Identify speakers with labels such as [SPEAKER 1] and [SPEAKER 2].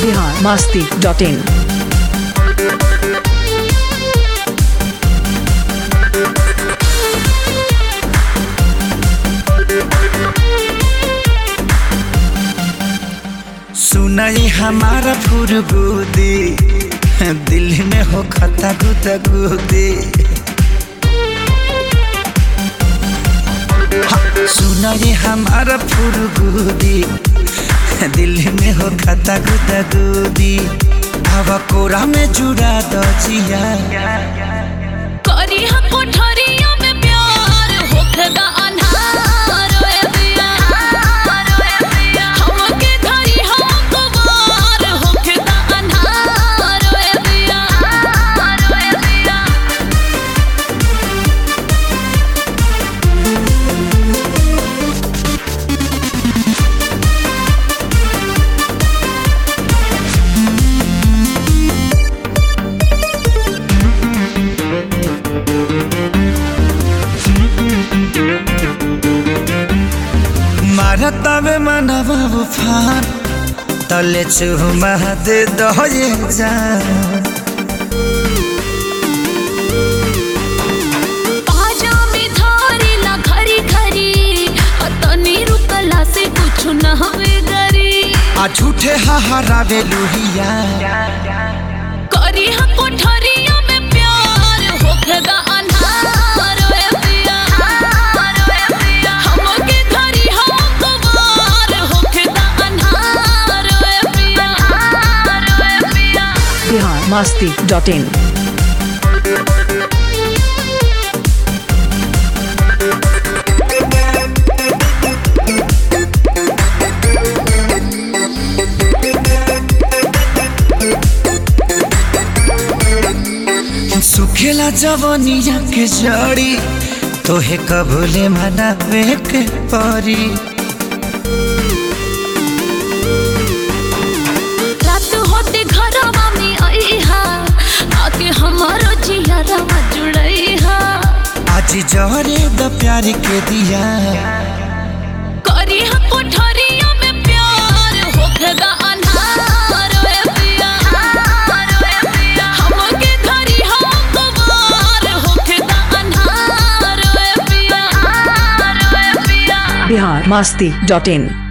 [SPEAKER 1] Bihar Masti dot in
[SPEAKER 2] सुनाई हमारा फुरगुदी दिल में हो खता गुदा गुदी सुनाई हमारा फुरगुदी दिल में हो खता गुदा गुदी हवा कोरा में जुड़ा दो जिया
[SPEAKER 3] करी हा कोठरिया में प्यार होखदा अन्हार ओए दिया हमके धरी हा कुमार होखदा अन्हार ओए दिया ओए दिया
[SPEAKER 2] मारता में मनवा उफान तले चुमा दे दो ये जान
[SPEAKER 3] पाजा में धारी ला खरी खरी तनी रुकला से कुछ न हवे गरी
[SPEAKER 2] आ झूठे हहारावे लुहिया
[SPEAKER 3] करी हा कोठरिया में प्यार होखदा अन्हार ओए दिया हमके धरी हा कुमार होखदा अन्हार ओए पिया ओए पिया
[SPEAKER 1] बिहार मास्ती डॉट इन
[SPEAKER 2] सुखेला जवनिया के जड़ी तोहे कबूले मनावे के परी
[SPEAKER 3] रात होते घरवा में आईहा आके हमारो जियरवा जुड़ईहा
[SPEAKER 2] आज जहरे द प्यार के दिया
[SPEAKER 3] करी हा कोठरिया में प्यार होखदा अन्हार ओए पिया हमके धरी हा कुमार होखदा अन्हार ओए पिया ओए पिया
[SPEAKER 1] बिहार मास्ती डॉट इन